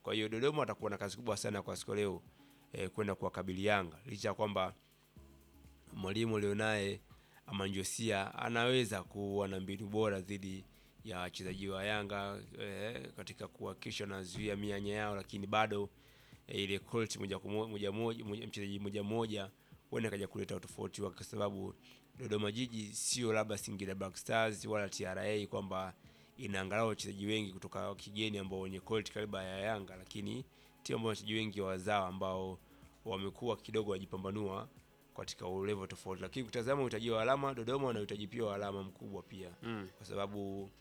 Kwa hiyo Dodoma atakuwa na kazi kubwa sana kwa siku leo eh, kwenda kuwakabili Yanga licha ya kwamba mwalimu alionaye Amanjosia anaweza kuwa na mbinu bora dhidi ya wachezaji wa Yanga eh, katika kuhakikisha wanazuia mianya yao, lakini bado eh, ile quality moja kwa moja moja moja- mchezaji moja moja huenda kaja kuleta utofauti wake, kwa sababu Dodoma Jiji sio labda Singida Black Stars wala TRA kwamba ina angalau wachezaji wengi kutoka kigeni ambao wenye quality kariba ya Yanga, lakini timu ambayo wachezaji wengi wazawa ambao wamekuwa kidogo wajipambanua katika level tofauti, lakini kutazama uhitaji wa alama, Dodoma wanahitaji pia wa alama mkubwa pia Mm. kwa sababu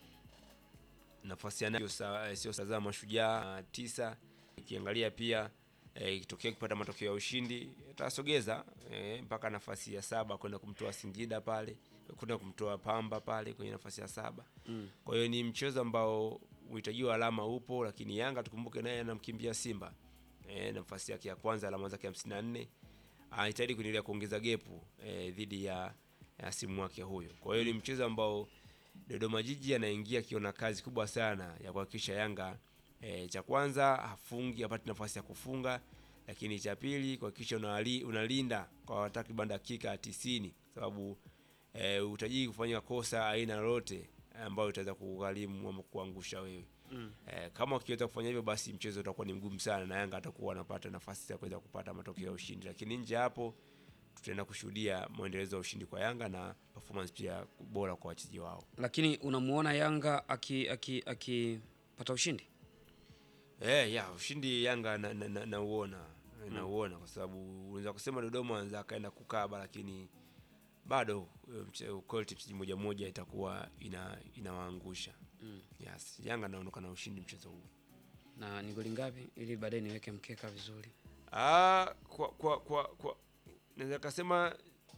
nafasi ya nayo sa- sio sazama mashujaa tisa. Ikiangalia pia eh, ikitokea kupata matokeo ya ushindi atasogeza eh, mpaka nafasi ya saba kwenda kumtoa Singida pale kwenda kumtoa Pamba pale kwenye nafasi ya saba. Mm. Kwa hiyo ni mchezo ambao uhitaji wa alama upo, lakini Yanga tukumbuke naye anamkimbia Simba eh, nafasi yake ya kwanza alama zake 54 anahitaji kuendelea kuongeza gepu eh, dhidi ya, ya simu wake huyo. Kwa hiyo ni mchezo ambao Dodoma Jiji anaingia akiona kazi kubwa sana ya kuhakikisha Yanga e, cha kwanza hafungi apate nafasi ya kufunga, lakini cha pili kuhakikisha unali, unalinda kwa takriban dakika 90 sababu e, utajii kufanya kosa aina lolote ambayo itaweza kugharimu ama kuangusha wewe. Mm. E, kama ukiweza kufanya hivyo basi mchezo utakuwa ni mgumu sana na Yanga atakuwa anapata nafasi ya kuweza kupata matokeo ya ushindi, lakini nje ya hapo tutaenda kushuhudia mwendelezo wa ushindi kwa Yanga na performance pia bora kwa wachezaji wao. Lakini unamuona Yanga aki aki akipata ushindi? Eh, ya ushindi Yanga nauona na, na, nauona nauona kwa sababu unaweza kusema Dodoma anaweza akaenda kukaba, lakini bado eh, mche- quality mchezaji moja moja itakuwa ina inawaangusha. Mm. Yes, Yanga anaondoka na ushindi mchezo huu. Na ni goli ngapi ili baadaye niweke mkeka vizuri? Ah, kwa kwa kwa, kwa naweza kusema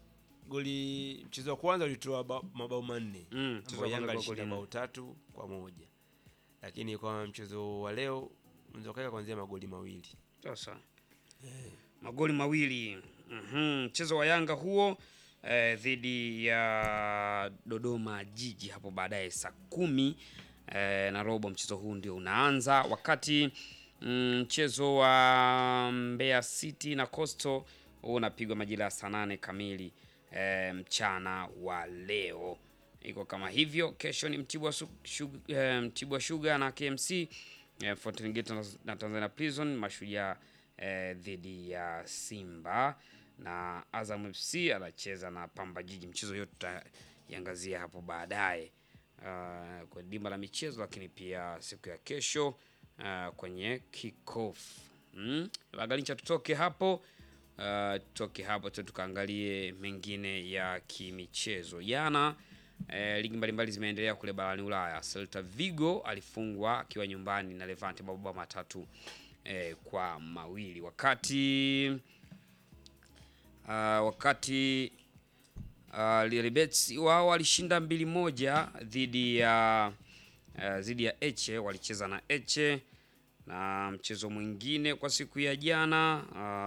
goli mchezo wa kwanza ulitoa ba- mabao manne Mm, mchezo ambao wa Yanga kwanza alishinda goli bao nne. tatu kwa moja, lakini kwa mchezo wa leo unaweza kuweka kuanzia magoli mawili. Sasa magoli mawili Mhm, mchezo wa Yanga huo eh, dhidi ya Dodoma Jiji hapo baadaye saa kumi eh, na robo mchezo huu ndio unaanza, wakati mm, mchezo wa Mbeya City na Coastal huu unapigwa majira ya saa nane kamili eh, mchana wa leo. Iko kama hivyo. Kesho ni Mtibwa, Su- Shug- eh, Mtibwa Sugar na KMC eh, Fountain Gate na- na Tanzania Prison, Mashujaa eh, dhidi ya Simba na Azam FC anacheza na Pamba Jiji. Mchezo yote tutaiangazia hapo baadaye uh, kwenye dimba la michezo, lakini pia siku ya kesho uh, kwenye kickoff mm? Lagalincha, tutoke hapo uh, tutoke hapo tu tukaangalie mengine ya kimichezo. Jana eh, ligi mbalimbali zimeendelea kule barani Ulaya. Celta Vigo alifungwa akiwa nyumbani na Levante mabao matatu eh, kwa mawili wakati uh, wakati uh, Real Betis wao walishinda mbili moja dhidi ya uh, dhidi ya Eche, walicheza na Eche na mchezo mwingine kwa siku ya jana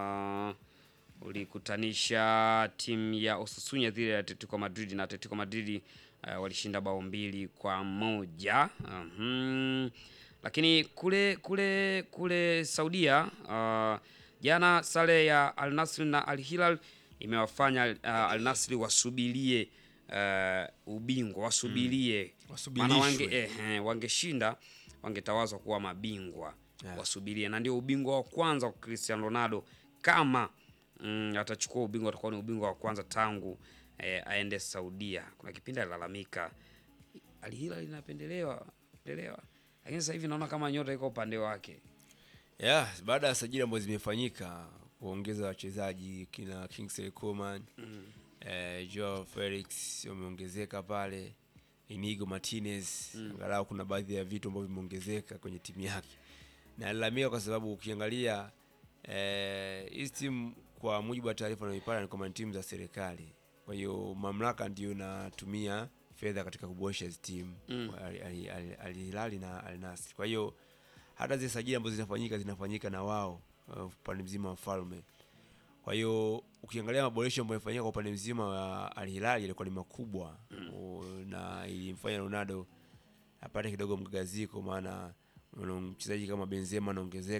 uh, ulikutanisha timu ya Osasuna dhidi ya Atletico Madrid na Atletico Madrid uh, walishinda bao mbili kwa moja. Mhm. Lakini kule kule kule Saudia uh, jana sare ya Al Nassr na Al Hilal imewafanya uh, Al Nassr wasubirie uh, ubingwa wasubirie maana wange, Wasubirishwe. eh, eh, wangeshinda wangetawazwa kuwa mabingwa Yeah. wasubirie, na ndio ubingwa wa kwanza kwa Cristiano Ronaldo kama mm, atachukua ubingwa, atakuwa ni ubingwa wa kwanza tangu eh, aende Saudia. Kuna kipindi alilalamika Al Hilal inapendelewa pendelewa, lakini sasa hivi naona kama nyota iko upande wake. Yeah, baada ya sajili ambazo zimefanyika kuongeza wachezaji kina Kingsley Coman eh, Joao Felix wameongezeka pale, Inigo Martinez angalau kuna baadhi ya vitu ambavyo vimeongezeka kwenye timu yake, na alalamika kwa sababu ukiangalia eh, hizi timu kwa mujibu wa taarifa naipata ni kwamba ni timu za serikali, kwa hiyo mamlaka ndio inatumia fedha katika kuboresha hizi timu Mm. Al- Al- Al- Al Hilal na Al Nassr. Kwa hiyo hata zile sajili ambazo zinafanyika zinafanyika na wao uh, upande mzima wa falme. Kwa hiyo ukiangalia maboresho ambayo yamefanyika kwa upande mzima wa Al Hilal yalikuwa ni makubwa U- na ilimfanya Ronaldo apate kidogo mgagaziko, maana una mchezaji kama Benzema anaongezeka